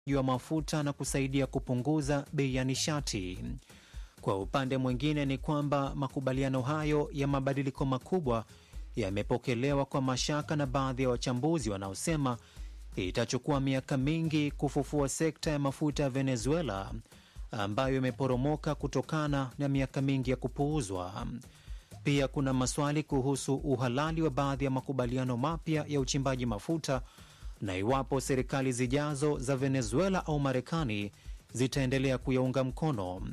wa mafuta na kusaidia kupunguza bei ya nishati. Kwa upande mwingine ni kwamba makubaliano hayo ya mabadiliko makubwa yamepokelewa kwa mashaka na baadhi ya wachambuzi wanaosema itachukua miaka mingi kufufua sekta ya mafuta ya Venezuela ambayo imeporomoka kutokana na miaka mingi ya kupuuzwa. Pia kuna maswali kuhusu uhalali wa baadhi ya makubaliano mapya ya uchimbaji mafuta na iwapo serikali zijazo za Venezuela au Marekani zitaendelea kuyaunga mkono.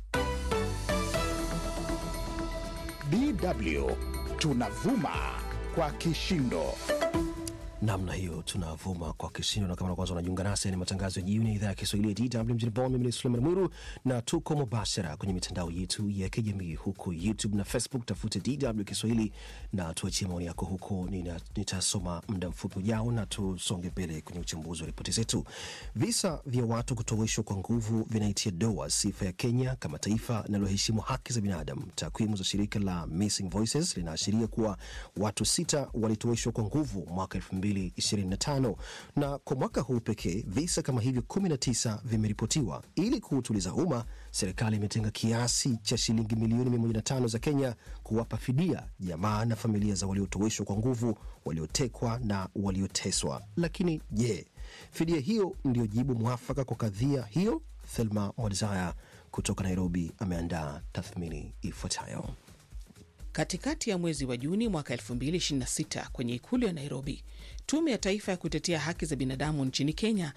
DW tunavuma kwa kishindo. namna hiyo tunavuma kwa kishindo, na kama na kwanza unajiunga nasi, ni matangazo ya jioni ya idhaa ya Kiswahili ya DW mjini Bonn. Mimi ni Suleiman Mwiru na tuko mubashara kwenye mitandao yetu ya kijamii huko YouTube na Facebook, tafute DW Kiswahili na tuachie maoni yako huko. Nina- Nitasoma muda mfupi ujao na tusonge mbele kwenye uchambuzi wa ripoti zetu. Visa vya watu kutoweshwa kwa nguvu vinaitia doa sifa ya Kenya kama taifa linaloheshimu haki za binadamu. Takwimu za shirika la Missing Voices linaashiria kuwa watu sita walitoweshwa kwa nguvu mwaka 2025 na kwa mwaka huu pekee visa kama hivyo 19 vimeripotiwa. Ili kuutuliza umma, serikali imetenga kiasi cha shilingi milioni 105 za Kenya kuwapa fidia jamaa na familia za waliotoweshwa kwa nguvu, waliotekwa na walioteswa. Lakini je, fidia hiyo ndio jibu mwafaka kwa kadhia hiyo? Thelma Mwadzaya kutoka Nairobi ameandaa tathmini ifuatayo. Katikati ya mwezi wa Juni mwaka 2026 kwenye ikulu ya Nairobi, tume ya taifa ya kutetea haki za binadamu nchini Kenya,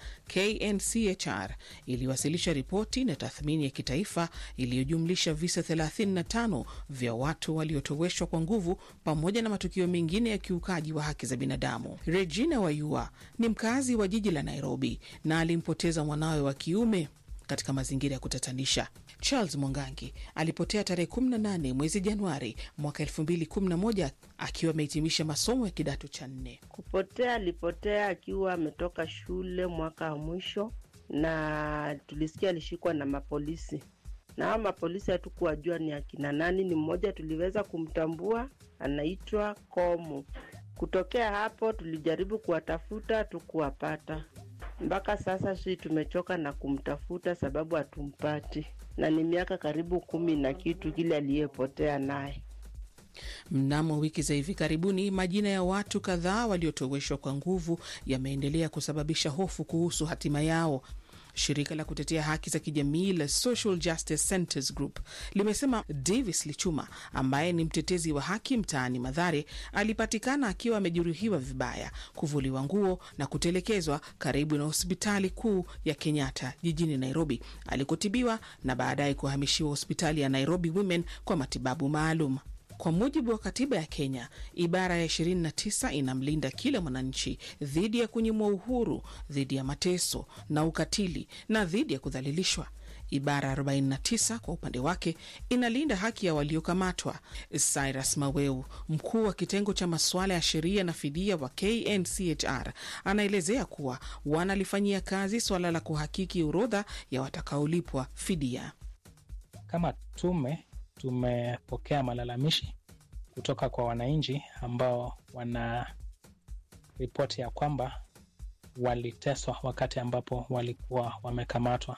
KNCHR, iliwasilisha ripoti na tathmini ya kitaifa iliyojumlisha visa 35 vya watu waliotoweshwa kwa nguvu pamoja na matukio mengine ya kiukaji wa haki za binadamu. Regina Wayua ni mkazi wa jiji la Nairobi na alimpoteza mwanawe wa kiume katika mazingira ya kutatanisha. Charles Mwangangi alipotea tarehe 18 mwezi Januari mwaka 2011 akiwa amehitimisha masomo ya kidato cha nne. Kupotea alipotea akiwa ametoka shule mwaka wa mwisho, na tulisikia alishikwa na mapolisi, na hao mapolisi hatukuwajua ni akina nani. Ni mmoja tuliweza kumtambua, anaitwa Komu. Kutokea hapo tulijaribu kuwatafuta, hatukuwapata mpaka sasa. Si tumechoka na kumtafuta sababu hatumpati, na ni miaka karibu kumi na kitu kile aliyepotea naye. Mnamo wiki za hivi karibuni, majina ya watu kadhaa waliotoweshwa kwa nguvu yameendelea kusababisha hofu kuhusu hatima yao. Shirika la kutetea haki za kijamii la Social Justice Centers Group limesema Davis Lichuma ambaye ni mtetezi wa haki mtaani Madhare alipatikana akiwa amejeruhiwa vibaya, kuvuliwa nguo na kutelekezwa karibu na hospitali kuu ya Kenyatta jijini Nairobi alikotibiwa na baadaye kuhamishiwa hospitali ya Nairobi Women kwa matibabu maalum. Kwa mujibu wa katiba ya Kenya, ibara ya 29 inamlinda kila mwananchi dhidi ya kunyimwa uhuru, dhidi ya mateso na ukatili na dhidi ya kudhalilishwa. Ibara 49 kwa upande wake inalinda haki ya waliokamatwa. Cyrus Maweu, mkuu wa kitengo cha masuala ya sheria na fidia wa KNCHR, anaelezea kuwa wanalifanyia kazi suala la kuhakiki orodha ya watakaolipwa fidia. Kama tume tumepokea malalamishi kutoka kwa wananchi ambao wana ripoti ya kwamba waliteswa wakati ambapo walikuwa wamekamatwa,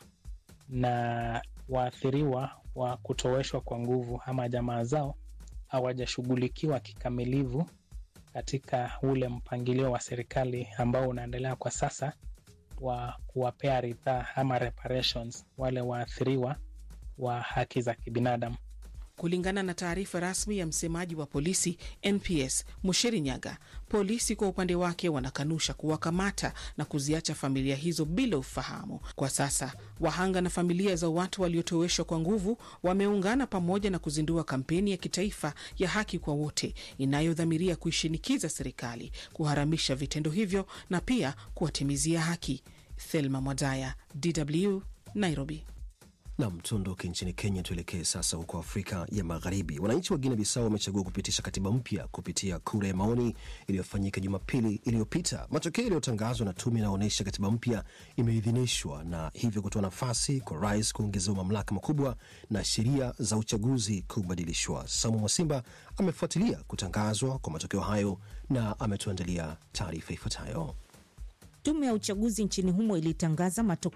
na waathiriwa wa kutoweshwa kwa nguvu ama jamaa zao hawajashughulikiwa kikamilifu katika ule mpangilio wa serikali ambao unaendelea kwa sasa wa kuwapea ridhaa ama reparations wale waathiriwa wa haki za kibinadamu. Kulingana na taarifa rasmi ya msemaji wa polisi NPS Mushiri Nyaga, polisi kwa upande wake wanakanusha kuwakamata na kuziacha familia hizo bila ufahamu. Kwa sasa wahanga na familia za watu waliotoweshwa kwa nguvu wameungana pamoja na kuzindua kampeni ya kitaifa ya haki kwa wote inayodhamiria kuishinikiza serikali kuharamisha vitendo hivyo na pia kuwatimizia haki. Thelma Mwadaya, DW, Nairobi. Nam, tuondoke nchini Kenya, tuelekee sasa huko Afrika ya Magharibi. Wananchi wa Guinea Bissau wamechagua kupitisha katiba mpya kupitia kura ya maoni iliyofanyika Jumapili iliyopita. Matokeo yaliyotangazwa na tume yanaonyesha katiba mpya imeidhinishwa na hivyo kutoa nafasi kwa rais kuongezewa mamlaka makubwa na sheria za uchaguzi kubadilishwa. Samu Mwasimba amefuatilia kutangazwa kwa matokeo hayo na ametuandalia taarifa ifuatayo. Tume ya uchaguzi nchini humo ilitangaza matokeo